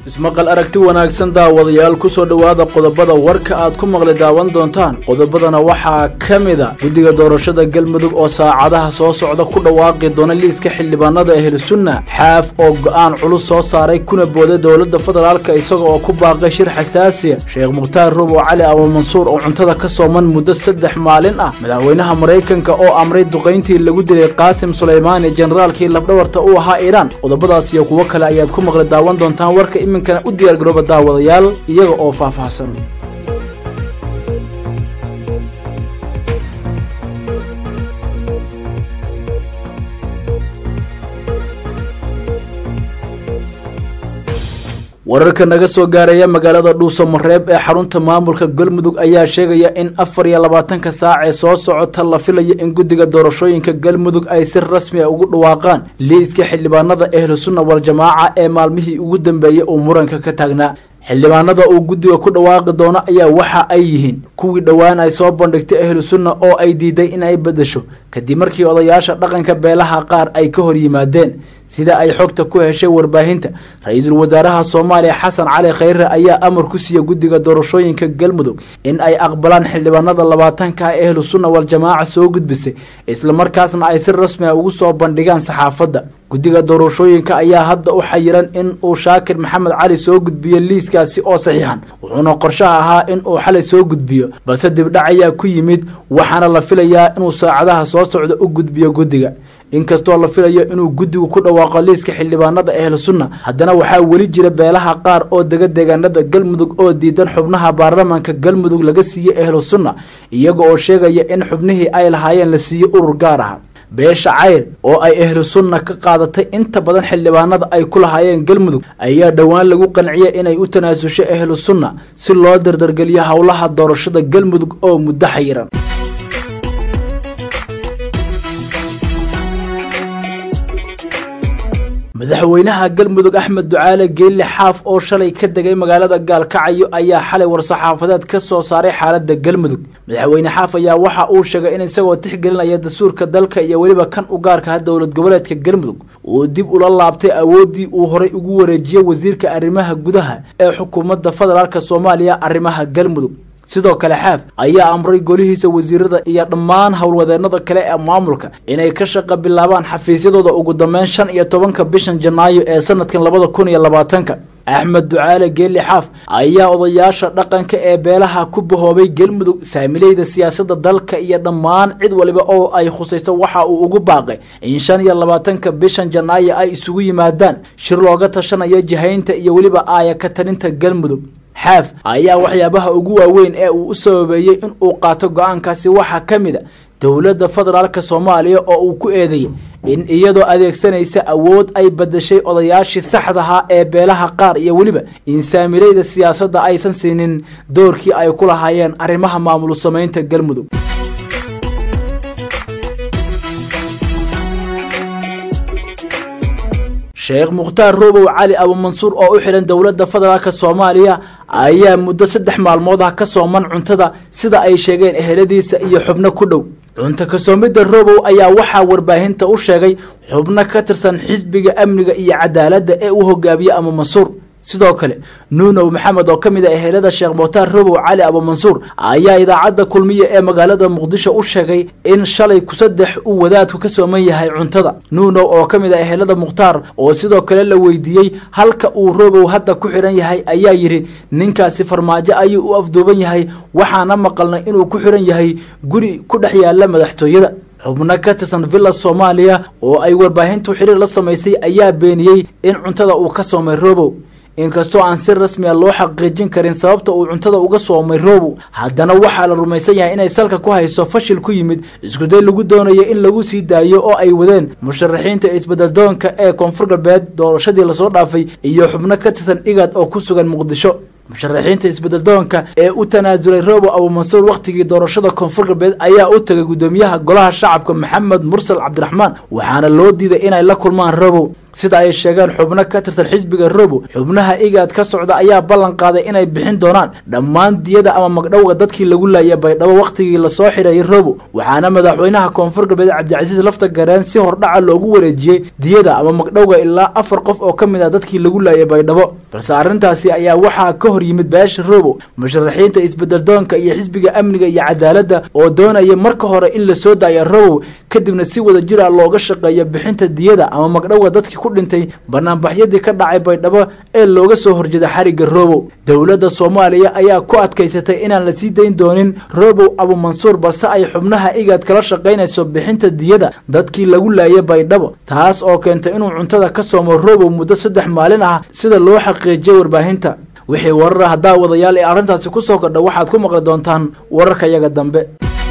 ismaqal aragti wanaagsan daawadayaal ku soo dhowaada qodobada warka aad ku maqli daawan doontaan qodobadana waxaa ka mid a guddiga doorashada galmudug oo saacadaha soo socda ku dhawaaqi doona liiska xildhibaanada ahlusunna xaaf oo go'aan culus soo saaray kuna booday dowladda federaalka isaga oo ku baaqay shir xasaasiya sheekh mukhtaar rubow cali abumansuur oo cuntada ka sooman muddo saddex maalin ah madaxweynaha maraykanka oo amray duqayntii lagu dilay qaasim sulaymaani generaalkii lafdhabarta u ahaa iiraan qodobadaas iyo kuwo kale ayaad ku maqli daawan doontaan warka iminkana u diyaar garooba daawadayaal iyaga oo faahfaahsan wararka naga soo gaaraya magaalada dhuuso mareeb ee xarunta maamulka galmudug ayaa sheegaya in afar iyo labaatanka saac ee soo socota la filayo in guddiga doorashooyinka galmudug ay si rasmi a ugu dhawaaqaan liiska xildhibaanada ahlusunna waljamaaca ee maalmihii ugu dambeeyey uu muranka ka taagnaa xildhibaanada uu guddiga ku dhawaaqi doono ayaa waxa ay yihiin kuwii dhowaan ay soo bandhigtay ahlusunna oo ay diiday in ay beddesho kadib markii odayaasha dhaqanka beelaha qaar ay ka hor yimaadeen sida ay xogta ku heshay warbaahinta ra-iisul wasaaraha soomaaliya xasan cali khayre ayaa amar ku siiya guddiga doorashooyinka galmudug in ay aqbalaan xildhibaanada labaatanka ee ahlu sunna waljamaaca soo gudbisay islamarkaasna ay si rasmi a ugu soo bandhigaan saxaafadda guddiga doorashooyinka ayaa hadda u xayiran in uu shaakir maxamed cali soo gudbiyo liiskaasi oo saxiixan wuxuuna qorshaha ahaa in uu xalay soo gudbiyo balse dibdhac ayaa ku yimid waxaana la filayaa inuu saacadaha soo socda u gudbiyo guddiga inkastoo la filayo inuu guddigu ku dhawaaqo liiska xildhibaanada ahlu sunna haddana waxaa weli jira beelaha qaar oo dega deegaanada galmudug oo diidan xubnaha baarlamaanka galmudug laga siiyey ahlu sunna iyaga oo sheegaya in xubnihii ay lahaayeen la siiyey urur gaar ah beesha cayr oo ay ahlu sunna ka qaadatay inta badan xildhibaanada ay ku lahaayeen galmudug ayaa dhowaan lagu qanciyay inay u tanaasusho ahlu sunna si loo dardargeliyo howlaha doorashada galmudug oo muddo xayiran madaxweynaha galmudug axmed ducaale geelle xaaf oo shalay ka degay magaalada gaalkacyo ayaa xalay war-saxaafadeed ka soo saaray xaaladda galmudug madaxweyne xaaf ayaa waxa uu sheegay in isagoo tixgelinaya dastuurka dalka iyo weliba kan u gaarkaha dowlad goboleedka galmudug uu dib ula laabtay awooddii uu horay ugu wareejiyey wasiirka arrimaha gudaha ee xukuumadda federaalk soomaaliya arrimaha galmudug sidoo kale xaaf ayaa amray golihiisa wasiirada iyo dhammaan howlwadeennada kale ee maamulka inay ka shaqa bilaabaan xafiisyadooda ugu dambeyn shan iyo tobanka bishan janaayo ee sanadkan labada kun iyo labaatanka axmed ducaale geeli xaaf ayaa odayaasha dhaqanka ee beelaha ku bahoobay galmudug saamileyda siyaasadda dalka iyo dhammaan cid waliba oo ay khusayso waxa uu ugu baaqay in shan iyo labaatanka bishan janaayo ay isugu yimaadaan shir looga tashanayo jihaynta iyo weliba aaya ka talinta galmudug xaaf ayaa waxyaabaha ugu waaweyn ee uu u sababeeyey in uu qaato go-aankaasi waxaa ka mid a dowladda federaalka soomaaliya oo uu ku eedeeyey in iyadoo adeegsanaysa awood ay badashay odayaashii saxdahaa ee beelaha qaar iyo weliba in saamileyda siyaasadda aysan siinin doorkii ay ku lahaayeen arrimaha maamul samaynta galmudug sheekh mukhtaar rubow cali abumansuur oo u xidhan dowladda federaalk soomaaliya ayaa muddo saddex maalmood ah ka sooman cuntada sida ay sheegeen eheladiisa iyo xubno ku dhow cunto kasoomidda robow ayaa waxaa warbaahinta u sheegay xubno ka tirsan xisbiga amniga iyo cadaaladda ee u hogaamiye abumansuur sidoo kale nuunow maxamed oo ka mid a ehelada sheekh mukhtaar robow cali abumansuur ayaa idaacadda kulmiya ee magaalada muqdisho u sheegay in shalay kusaddex uu wadaadku ka sooman yahay cuntada nuunow oo ka mid a ehelada mukhtaar oo sidoo kale la weydiiyey halka uu robow hadda ku xidhan yahay ayaa yidhi ninkaasi farmaajo ayuu u afduuban yahay waxaana maqalnay inuu ku xidhan yahay guri ku dhex yaala madaxtooyada xubno ka tirsan villa soomaaliya oo ay warbaahintu xiriir la samaysay ayaa beeniyey in cuntada uu ka soomay robow inkastoo aan si rasmiya loo xaqiijin karin sababta uu cuntada uga soomay robow haddana waxaa la rumaysan yahay inay salka ku hayso fashil ku yimid iskuday lagu doonayo in lagu sii daayo oo ay wadeen musharaxiinta isbeddeldoonka ee koonfur galbeed doorashadii lasoo dhaafay iyo xubno ka tirsan igad oo ku sugan muqdisho musharaxiinta isbedeldoonka ee u tanaasulay robo abuumansuur wakhtigii doorashada koonfur galbeed ayaa u tagay guddoomiyaha golaha shacabka maxamed mursal cabdiraxmaan waxaana loo diiday inay la kulmaan robow sida ay sheegeen xubno ka tirsan xisbiga robo xubnaha igaad ka socda ayaa ballan qaaday inay bixin doonaan dhammaan diyada ama magdhowga dadkii lagu laayay baydhabo wakhtigii lasoo xidhayay robo waxaana madaxweynaha koonfur galbeed cabdicasiis lafta gareen si hordhaca loogu wareejiyey diyada ama magdhowga ilaa afar qof oo ka mid ah dadkii lagu laayay baydhabo balse arrintaasi ayaa waxaa ka hor yimid beesha robo musharaxiinta isbedeldoonka iyo xisbiga amniga iyo cadaaladda oo doonaya marka hore in lasoo daaya robow kadibna si wada jir ah looga shaqeeyo bixinta diyada ama magdhowga dadkii ku dhintay banaanbaxyadii ka dhacay baydhabo ee looga soo horjeeda xarigga robow dowladda soomaaliya ayaa ku adkaysatay inaan la sii dayn doonin robow abuumansuur balse ay xubnaha igaad kala shaqaynayso bixinta diyada dadkii lagu laayay baydhabo taas oo keentay inuu cuntada ka soomo robow muddo saddex maalin ah sida loo xaqiijiyay warbaahinta wixii warar ah haddaa wadayaal ee arrintaasi ku soo kordha waxaad ku maqli doontaan wararka yaga dambe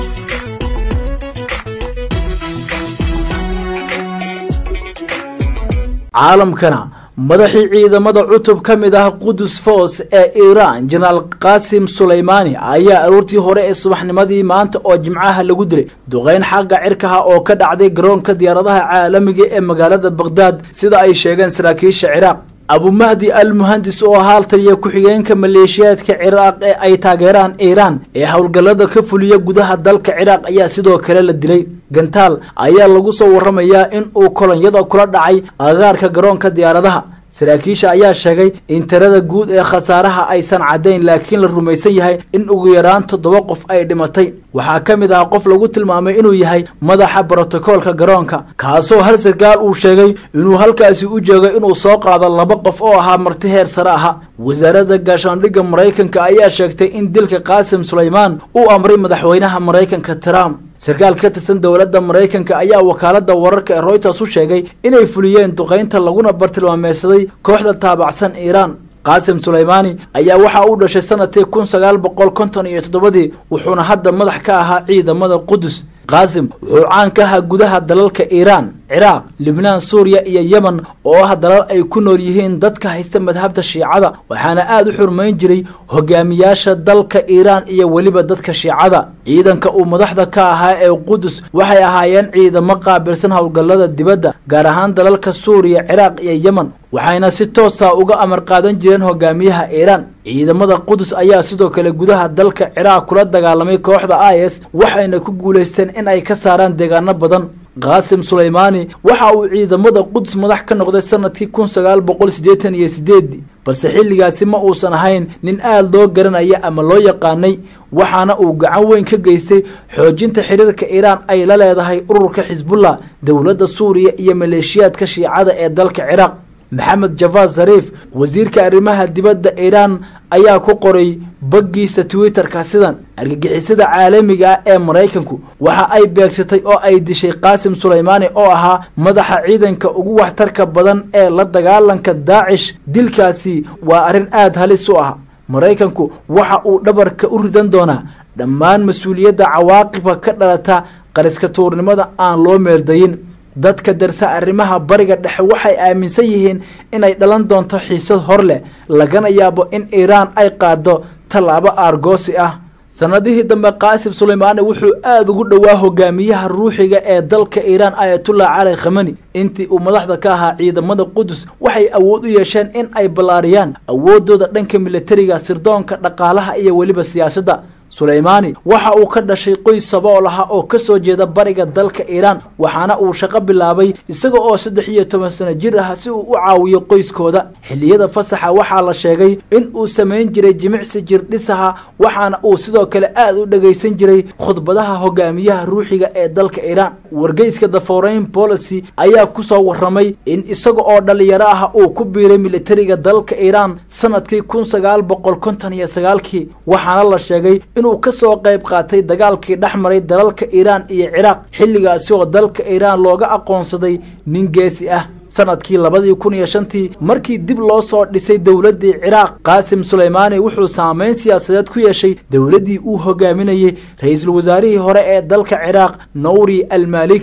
caalamkana madaxii ciidamada cutub ka mid ah qudus force ee iiraan jenaraal qaasim sulaymaani ayaa aroortii hore ee subaxnimadii maanta oo jimcaha lagu dilay duqeyn xagga cirkaha oo ka dhacday garoonka diyaaradaha caalamiga ee magaalada bakhdad sida ay sheegeen saraakiisha ciraaq abumahdi al muhandis oo ahaa taliya ku-xigeenka maleeshiyaadka ciraaq ee ay taageeraan iiraan ee howlgallada ka fuliya gudaha dalka ciraaq ayaa sidoo kale la dilay gantaal ayaa lagu soo warramayaa in uu kolonyada kula dhacay agaarka garoonka diyaaradaha saraakiisha ayaa sheegay in tirada guud ee khasaaraha aysan caddayn laakiin la rumaysan yahay in ugu yaraan toddoba qof ay dhimatay waxaa ka mid ah qof lagu tilmaamay inuu yahay madaxa brotokoolka garoonka kaasoo hal sarkaal uu sheegay inuu halkaasi u jeegay inuu soo qaado laba qof oo ahaa marti heer sare aha wasaaradda gaashaandhigga maraykanka ayaa sheegtay in dilka qaasim sulaymaan uu amray madaxweynaha maraykanka trump sarkaal ka tirsan dowladda maraykanka ayaa wakaaladda wararka ee royters u sheegay inay fuliyeen duqaynta laguna bartilmaameysaday kooxda taabacsan iiraan qaasim sulaymaani ayaa waxa uu dhashay sanadkii kun sagaal boqol konton iyo toddobadii wuxuuna hadda madax ka ahaa ciidamada qudus qaasim wuxuu caan ka ahaa gudaha dalalka iiraan ciraaq libnaan suuriya iyo yemen oo ah dalal ay ku nool yihiin dadka haysta madhabta shiicada waxaana aada u xurmayn jiray hogaamiyaasha dalka iiraan iyo weliba dadka shiicada ciidanka uu madaxda ka ahaa ee qudus waxay ahaayeen ciidamo qaabilsan howlgallada dibadda gaar ahaan dalalka suuriya ciraaq iyo yemen waxayna si toosa uga amar qaadan jireen hogaamiyaha iiraan ciidamada qudus ayaa sidoo kale gudaha dalka ciraaq kula dagaalamay kooxda is waxayna ku guulaysteen in ay ka saaraan deegaano badan qaasim sulaymaani waxa uu ciidamada qudus madax ka noqday sanadkii kun sagaal boqol siddeetan iyo sideedii balse xilligaasi ma uusan ahayn nin aada loo garanaya ama loo yaqaanay waxaana uu gacan weyn ka geystay xoojinta xiriirka iiraan ay la leedahay ururka xisbullah dowladda suuriya iyo maleeshiyaadka shiicada ee dalka ciraaq maxamed javad zariif wasiirka arrimaha dibadda iiraan ayaa ku qoray baggiisa twitterka sidan argagixisada caalamiga ah ee maraykanku waxa ay beegsatay oo ay dishay qaasim sulaymaani oo ahaa madaxa ciidanka ugu waxtarka badan ee la dagaalanka daacish dilkaasi waa arrin aada halis u ah maraykanku waxa uu dhabarka u ridan doonaa dhammaan mas-uuliyadda cawaaqibka ka dhalata qariska tuurnimada aan loo meeldayin dadka darsa arrimaha bariga dhexe waxay aaminsan yihiin inay dhalan doonto xiisad hor leh lagana yaabo in iiraan ay qaado tallaabo aargoosi ah sanadihii dambe qaasim sulaymaani wuxuu aada ugu dhowaa hogaamiyaha ruuxiga ee dalka iiraan ayatullah cali khamani intii uu madaxda ka ahaa ciidamada qudus waxay awood u yeesheen in ay ballaariyaan awooddooda dhanka militariga sirdoonka dhaqaalaha iyo weliba siyaasadda sulaymaani waxa uu ka dhashay qoys sabool aha oo ka soo jeeda bariga dalka iiraan waxaana uu shaqo bilaabay isaga oo saddex iyo toban sano jir ah si uu u caawiyo qoyskooda xilliyada fasaxa waxaa la sheegay in uu samayn jiray jimicsi jirdhisaha waxaana uu sidoo kale aada u dhagaysan jiray khudbadaha hogaamiyaha ruuxiga ee dalka iiraan wargeyska the foreign policy ayaa kusoo warramay in isaga oo dhalinyaro ah uu ku biiray militariga dalka iiraan sanadkii kun sagaal boqol konton iyo sagaalkii waxaana la sheegay inuu ka soo qayb qaatay dagaalkii dhex maray dalalka iiraan iyo ciraaq xilligaasi oo dalka iiraan looga aqoonsaday nin geesi ah sanadkii labadii kun iyo shantii markii dib loo soo dhisay dowladdii ciraaq qaasim sulaymaani wuxuu saameyn siyaasadeed ku yeeshay dowladdii uu hogaaminayey ra-iisul wasaarihii hore ee dalka ciraaq nawri almaliki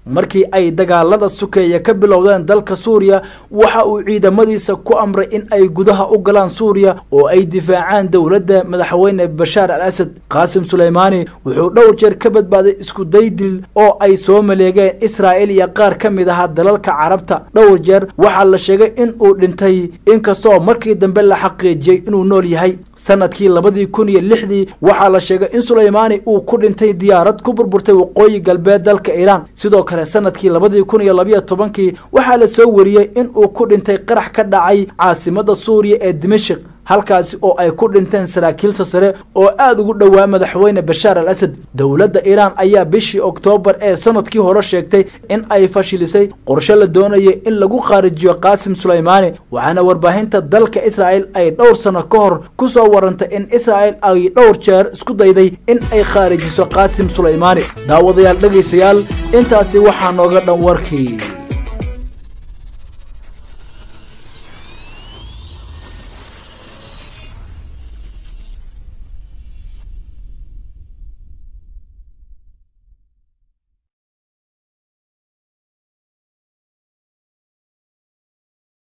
markii ay dagaalada sukeeya ka bilowdeen dalka suuriya waxa uu ciidamadiisa ku amray in ay gudaha u galaan suuriya oo ay difaacaan dowladda madaxweyne bashaar al asad qaasim suleymaani wuxuu dhowr jeer ka badbaaday isku daydil oo ay soo maleegeen israa'il iyo qaar ka mid ahaa dalalka carabta dhowr jeer waxaa la sheegay in uu dhintay inkastoo markii dambe la xaqiijiyey inuu nool yahay sanadkii labadii kun iyo lixdii waxaa la sheegay in suleymaani uu ku dhintay diyaarad ku burburtay waqooyi galbeed dalka iiraan sidoo kale sanadkii labadii kun iyo labayo tobankii waxaa la soo wariyey in uu ku dhintay qarax ka dhacay caasimada suuriya ee dimashik halkaasi oo ay ku dhinteen saraakiilsa sare oo aada ugu dhowaa madaxweyne bashaar al asad dowladda iiraan ayaa bishii oktoobar ee sanadkii hore sheegtay in ay fashilisay qorshe la doonaya in lagu qaarijiyo qaasim suleymaani waxaana warbaahinta dalka israa'el ay dhowr sano ka hor ku soo warantay in israa'el ay dhowr jeer isku dayday in ay khaarijiso qaasim suleymaani daawadayaal dhegaystayaal intaasi waxaa nooga dhan warkii